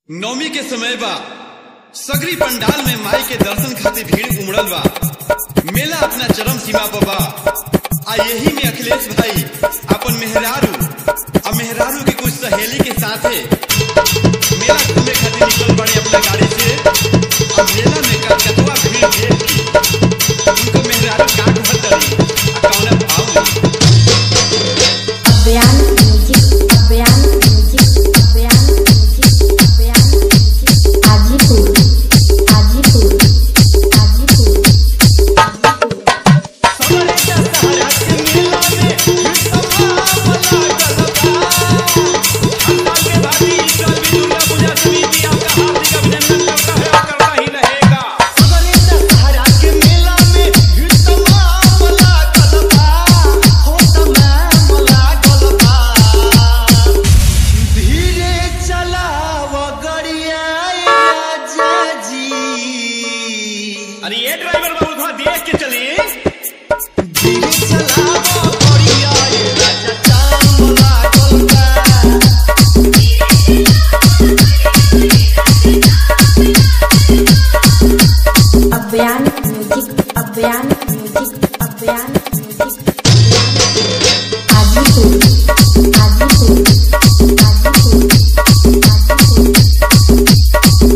नवमी के समय बा सगरी पंडाल में माई के दर्शन खातिर भीड़ उमड़ल बा मेला अपना चरम सीमा पर बा आ यही में अखिलेश भाई अपन मेहरारू आ मेहरारू के कुछ सहेली के साथे मेला घूमे खातिर निकल पड़े अपना गाड़ी से आ मेला में कलकतवा भीड़ देख के उनको मेहरारू काट भतरी आ कौन भाव में अभियान music Abhiyan music Abhiyan music Abhiyan music Hajipur Hajipur Hajipur Hajipur अरे ये ड्राइवर बाबू थोड़ा देख के चलिए अभियान music Abhiyan music Abhiyan music Hajipur Hajipur Hajipur Hajipur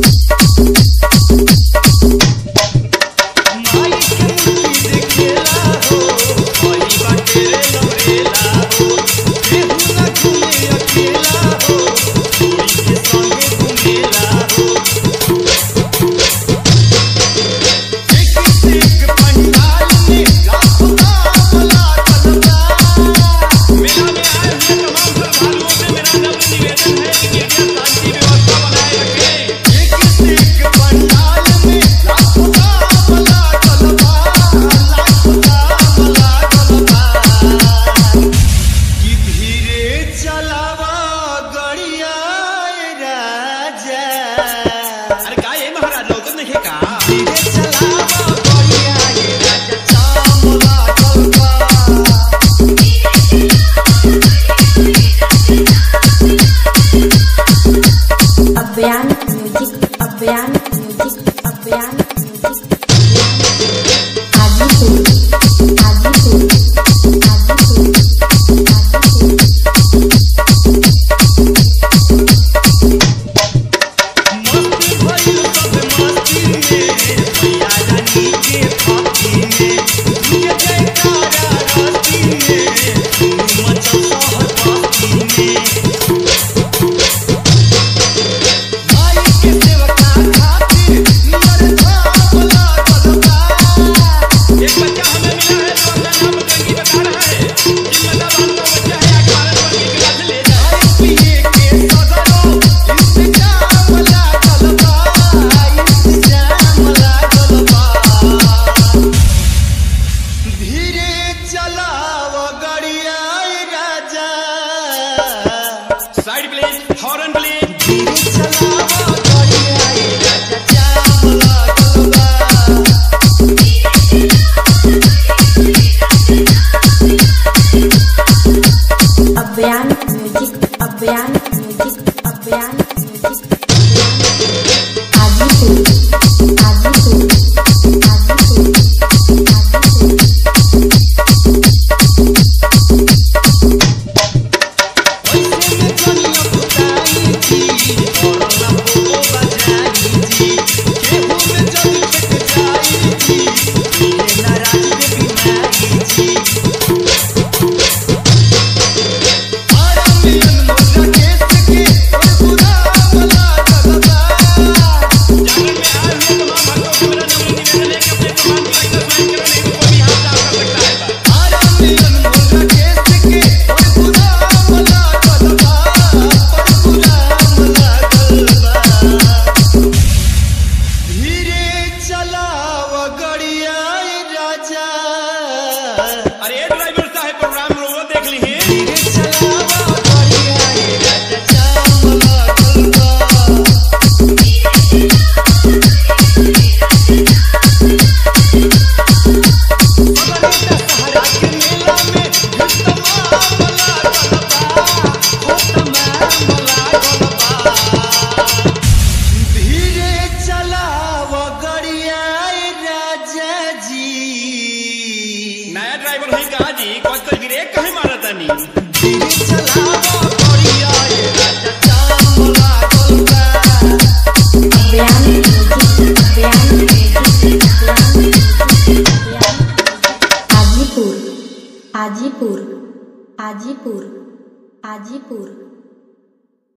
मेला में आए हुए तमाम श्रद्धालुओं से मेरा नम्र निवेदन है कि कृपया शांति व्यवस्था बनाए रखें अरे का ये महाराज लौकत नहीं का अभियान music Abhiyan music Abhiyan music Hajipur Hajipur Hajipur Hajipur एक बच्चा हमें मिला है जो अपना नाम बकरगी बता रहा है जिम्मेदार वालों का बच्चा है आगे भारत वर्ग की क्लास ले जाए side please horn please Abhiyan music Abhiyan music Abhiyan music Hajipur Hajipur Hajipur Hajipur Para mí, no la que se que, por pura मैं ड्राइवर हई का जी कौन तो गिरे कहे मारा तानी धीरे चलावा करिया ये राजा जाम लागल बा अभियान म्यूजिक अभियान म्यूजिक अभियान हाजीपुर हाजीपुर हाजीपुर हाजीपुर